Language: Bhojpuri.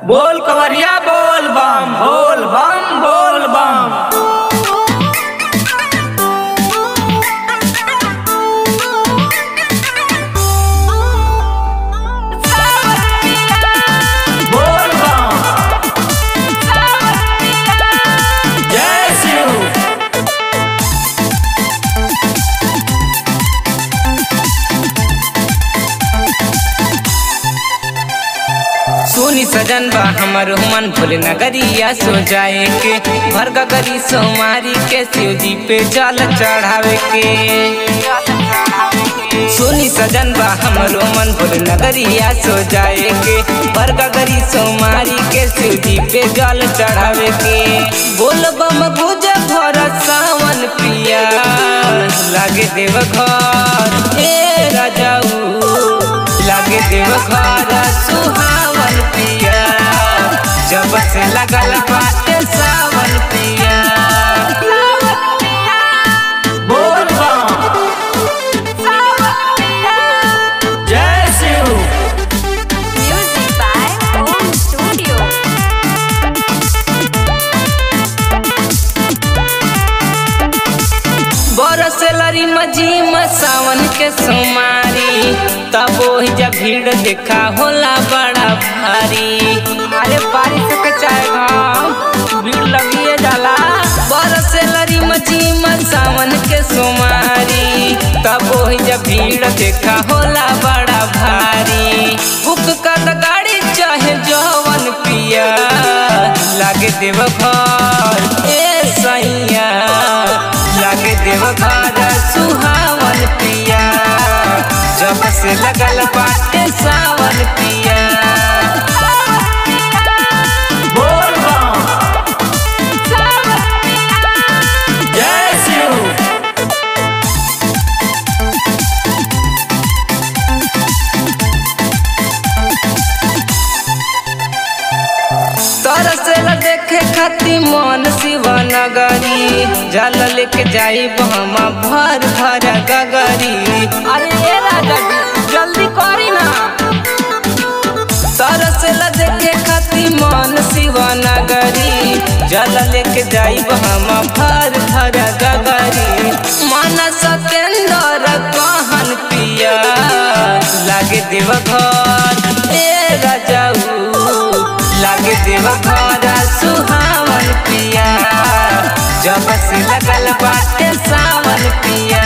बोल कवरिया बोल बम बोल बम बोल बम बोल बम जय शिव सुनी सजन बा हमर मन भोले नगरिया सो जाए के भर गगरी सोमारी के शिव जी पे जल चढ़ावे के सुनी सजन बा हमर मन भोले नगरिया सो जाए के भर गगरी सोमारी के शिव जी पे जल चढ़ावे के बोल बम गुज भर सावन पिया लागे देव घर हे राजाऊ लागे देव घर सुहावन पिया जब से लगल बाटे सावन पिया बोल बम जय Shiv Music by Om Studio. बरस लरी मजी सावन के सोमारी तब वही जब भीड़ देखा होला बड़ा भारी अरे बारिश के चाहे घाम भीड़ लगिए जाला बरस लरी मजी सावन के सोमारी तब वही जब भीड़ देखा होला बड़ा भारी बुक कर गाड़ी चाहे जवन पिया लागे देव घर ए सैया लागे देव घर सुहावन पिया जब से लगल बाटे सावन पिया बोल बम जय शिव तरसेल देखे खाती मन शिव नगरी जल लेके जाई बहमा भर भर गगरी अरे ये राजा जी, जल्दी करी ना तरसेल देखे खाती मन शिव नगरी जल लेके जाई बहमा भर भर गगरी मन सतेंद्र कहन पिया लागे देव घर ए राजाऊ लागे देव घर सुहावन पिया जब से लगल बाटे सावन पिया